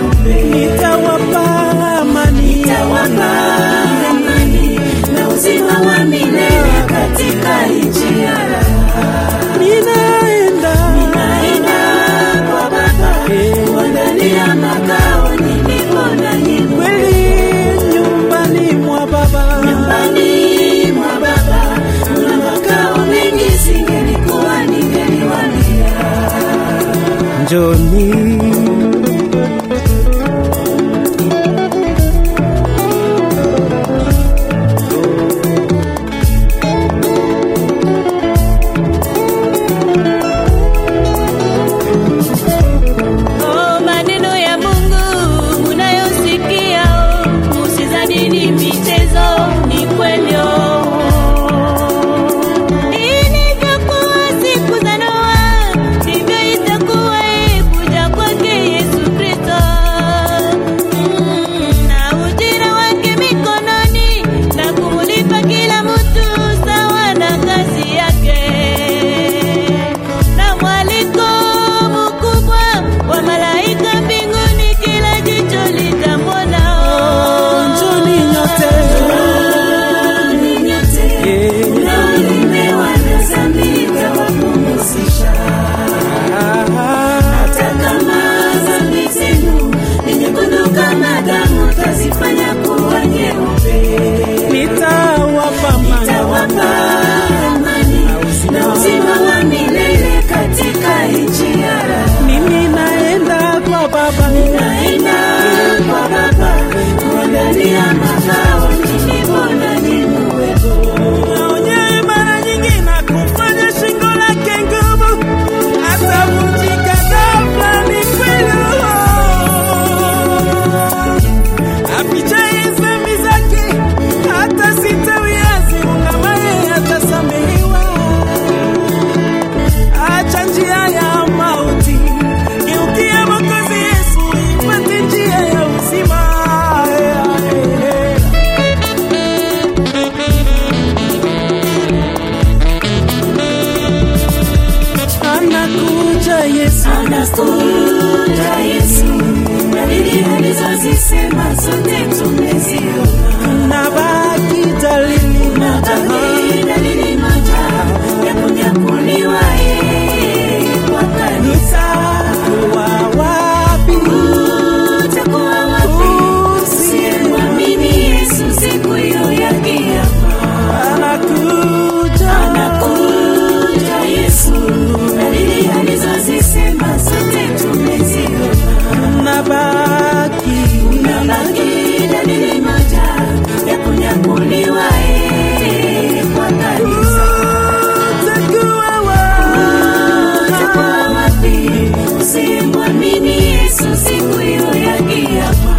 nyeupe. nitawapa amani Nitawapa amani na uzima wa milele katika nchi ya raha. ninaenda Naenda kwa Baba kuandalia makao nilipo nanyi kweli nyumbani mwa baba nyumbani mwa Baba kuna makao mengi, singelikuwa ningeliwaambia. njoni Oh, maneno ya Mungu unayosikia, oh, usizani ni michezo, ni kweli. oh. Ilivyokuwa siku za Noa, ndivyo itakuwa hii kuja kwake Yesu Kristo. Mm, na ujira wake mikononi, na kumulipa kila mtu sawa na kazi yake na mwaliko mkubwa wa malaika mbinguni, kila jicho litamwona. njoni nyote Ni nyote Eh, mnaolemewa na dhambi nitawapumzisha. ah, Hata kama dhambi zenu ni nyekundu kama damu, tazifanya kuwa nyeupe. nitawapa amani Nitawapa amani na uzima wa milele katika nchi ya raha. mimi naenda kwa baba Naenda kwa Baba kuandalia makao nilipo nanyi muwepo. naonye mara nyingi na kufanya shingo lake ngumu atavunjika ghafla ni kweli afichaye dhambi zake hata sitawiazi ungamaye atasamehewa acha njia ya mauti geukia Mwokozi Yesu ipate njia ya uzima anakuja Yesu Anakuja Yesu, dalili alizozisema zote tumeziona. na baki dalili Na bali dalili moja ya kunyakuliwa yeye kwa kanisa. nitakuwa wapi Utakuwa wapi usiyemwamini Yesu siku hiyo ya kiyama? anakuja Anakuja Yesu, dalili alizozisema zote tumeziona. na baki Unabaki dalili moja ya kunyakuliwa yeye kwa kanisa. utakuwa wapi Utakuwa wapi usiyemwamini Yesu siku hiyo ya kiyama?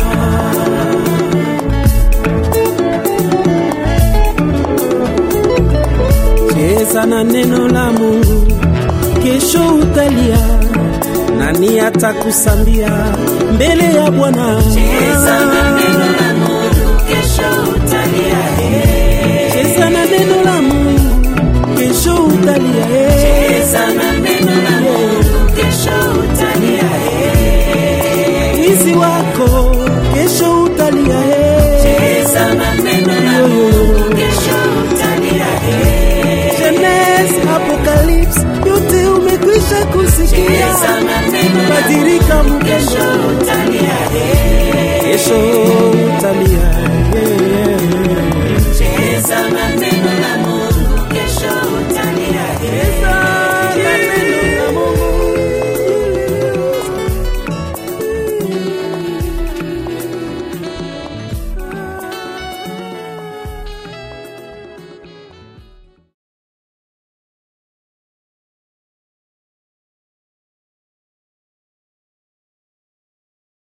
cheza na neno la Mungu, kesho utalia, nani atakusambia mbele ya Bwana? Cheza na neno la Mungu, kesho utalia. eh. Cheza na neno la Mungu, kesho utalia. eh. Cheza na neno la Mungu, kesho utalia. eh. Wizi wako kesho utalia. eh. Cheza na neno la Mungu, kesho utalia. eh. Genesis, Apocalypse, yote umekwisha kusikia. Cheza na neno la Badilika Mungu, mpendo, kesho utalia.